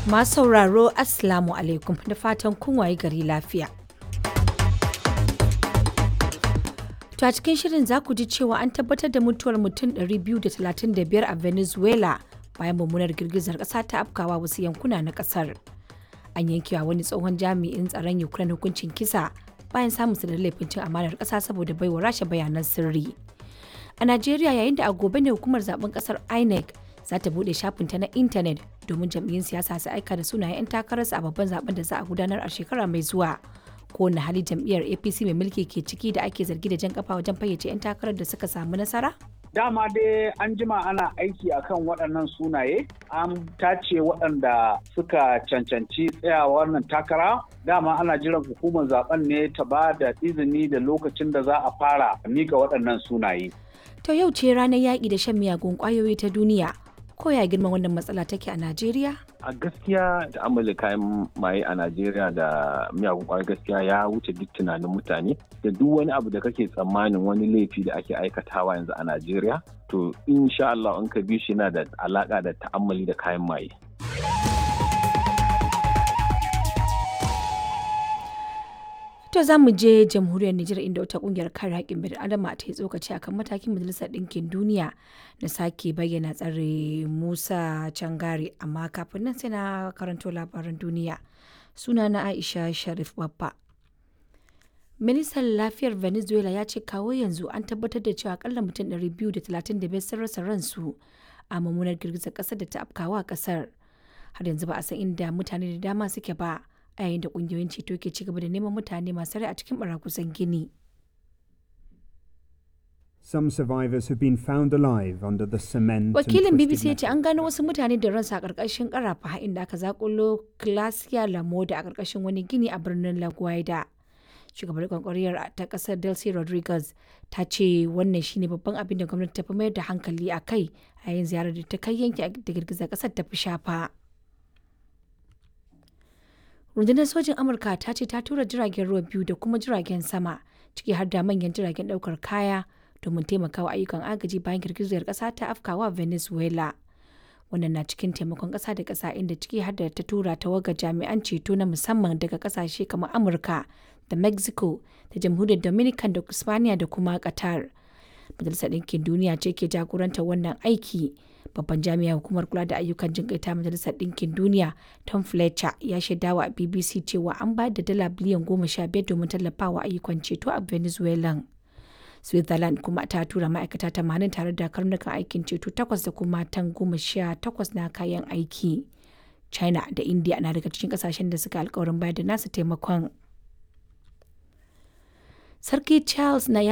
Masu sauraro Assalamu alaikum da fatan kun waye gari lafiya. To a cikin shirin za ku ji cewa an tabbatar da mutuwar mutum 235 a Venezuela bayan mummunar girgizar ƙasa ta afkawa wasu yankuna na ƙasar. An yankewa wani tsohon jami'in tsaron Ukraine hukuncin kisa bayan samun da laifin cin amanar ƙasa saboda baiwa rasha bayanan sirri. A Najeriya yayin da a gobe ne hukumar zaben ƙasar INEC za ta buɗe shafinta na intanet domin jam'iyyun siyasa su aika da sunayen 'yan takararsu a babban zaben da za a gudanar a shekara mai zuwa. Kowane hali jam'iyyar APC mai mulki ke ciki da ake zargi da jan kafa wajen fayyace 'yan takarar da suka samu nasara? Dama dai an jima ana aiki akan waɗannan sunaye, an tace waɗanda suka cancanci tsayawa wannan takara. Dama ana jiran hukumar zaben ne ta ba da izini da lokacin da za a fara mika waɗannan sunaye. To yau ce ranar yaƙi da shan miyagun ƙwayoyi ta duniya. ko ya girman wannan matsala take a Najeriya? A gaskiya da amala kayan maye a Najeriya da miyagun kwayar gaskiya ya wuce duk tunanin mutane da duk wani abu da kake tsammanin wani laifi da ake aikatawa yanzu a Najeriya to insha Allah in ka bi shi yana da alaka da ta'ammali da kayan maye. To za mu je jamhuriyar Nijar inda wata kungiyar kare haƙƙin bil adama ta yi tsokaci akan matakin majalisar ɗinkin duniya na sake bayyana tsare Musa Cangari amma kafin nan sai na karanto labaran duniya. Suna na Aisha Sharif Babba. Ministan lafiyar Venezuela ya ce kawo yanzu an tabbatar da cewa akalla mutum 235 sun rasa ransu a mummunar girgizar ƙasar da ta afkawa ƙasar. Har yanzu ba a san inda mutane da dama suke ba. a yayin da kungiyoyin ceto ke cigaba da neman mutane masu rai a cikin barakusan gini. Some survivors have been found alive under the cement. Wakilin BBC ya ce an gano wasu mutane da ransu a ƙarƙashin ƙarafa inda aka zakulo Clasia Lamoda a ƙarƙashin wani gini a birnin La Guaida. Shugabar kwankwariyar ta ƙasar Delcy Rodriguez ta ce wannan shine babban abin da gwamnati ta fi mayar da hankali a kai a yayin ziyarar da ta kai yanki da girgizar ƙasar ta fi shafa. rundunar sojin amurka ta ce ta tura jiragen ruwa biyu da kuma jiragen sama ciki har da manyan jiragen daukar kaya domin taimakawa ayyukan agaji bayan girgizar kasa ta afkawa venezuela wannan na cikin taimakon kasa da kasa inda ciki har da ta tura tawaga jami'an ceto na musamman daga kasashe kamar amurka da mexico da jamhuriyar dominican da spaniya da kuma qatar majalisar ɗinkin duniya ce ke jagorantar wannan aiki babban jami'a hukumar kula da ayyukan jin ta majalisar ɗinkin duniya tom fletcher ya shaidawa a bbc cewa an bayar da dala biliyan goma sha biyar domin tallafawa ayyukan ceto a venezuela switzerland kuma ta tura ma'aikata tamanin tare da karnukan aikin ceto takwas da kuma tan goma sha takwas na kayan aiki china da india na daga cikin kasashen da suka alkawarin bayar da nasu taimakon sarki charles na